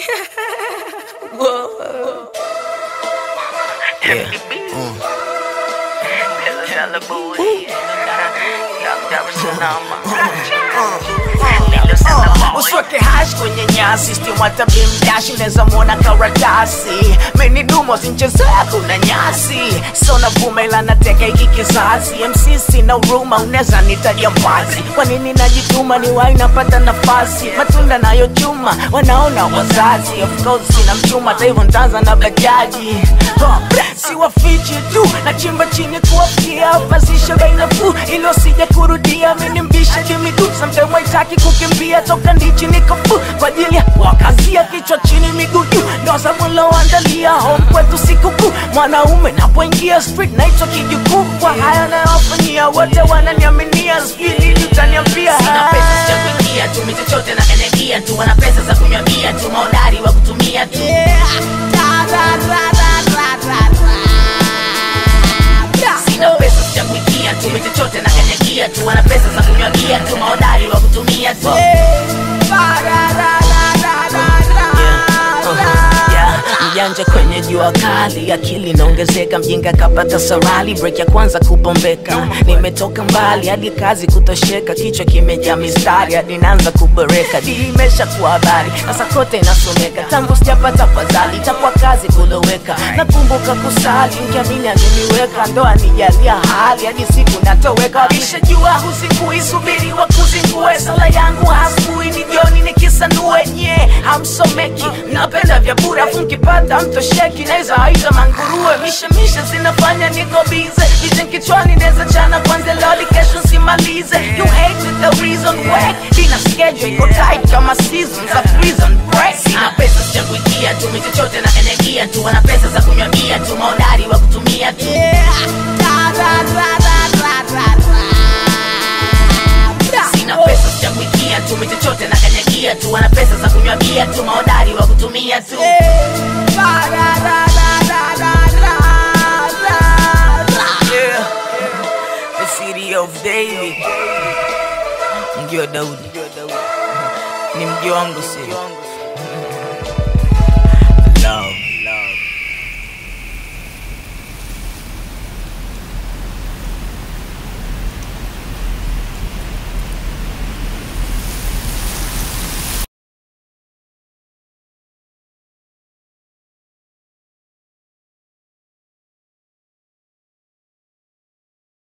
Whoa. Yeah. Mm. Usweke hash kwenye nyasi stimwata bimdashi unaweza mwona karatasi meni dumo zinchezea kuna nyasi so navuma ila nateka hiki kizazi MC sina huruma unaweza nitaja mbazi kwa nini najituma ni wai napata nafasi matunda nayo chuma wanaona wazazi of course sina mchuma hata hivyo ntaanza na bajaji Huh, si wafichi tu na chimba chini kuwafikia pasisha bei nafuu ili wasije kurudia mini mbisha jimidu samtime waitaki kukimbia toka ndichi nikofu kwa ajili ya wakazia kichwa chini miguu juu ndo sabuloandalia home kwetu sikukuu mwanaume napoingia street naitwa kijukuu kwa haya nayowafanyia wote wananiaminia sijui nini utaniambia Sina pesa za kuingia tu mimi chochote na energia tu wana pesa za kunywa bia tu maodari wa kutumia tu Sina pesa za kuingia tu mimi chochote na energia tu wana pesa za kunywa bia tu maodari wa kutumia tu Yeah, mjanja kwenye jua kali akili inaongezeka mjinga kapata sarali break ya kwanza kubombeka nimetoka mbali hadi kazi kutosheka kichwa kimejaa mistari hadi naanza kuboreka di imesha kuwa habari sasa kote inasomeka tangu sijapata fadhali itakuwa kazi kuloweka nakumbuka kusali nkiamini aliniweka ndoa nijalia hali hadi siku natoweka lishajua husikuisubiri wa kuzingue sala yangu hasbui ni jioni nikisanue nye hamsomeki napenda vya bure afu nkipata mtosheki naweza aita manguruwe mishemishe zinafanya niko bize vision kichwani neza chana kwanza loli kesho simalize you hate with the reason why ina schedule iko tight kama seasons of prison break Sina pesa za kuingia tu mimi chochote na energia tu wana pesa za kunywa bia tu maodari wa kutumia tu Sina pesa za kuingia tu mimi chochote na energia tu wana pesa za kunywa bia tu maodari wa kutumia tu Yeah. The city of David. Mji wa Daudi. Ni mji wangu si.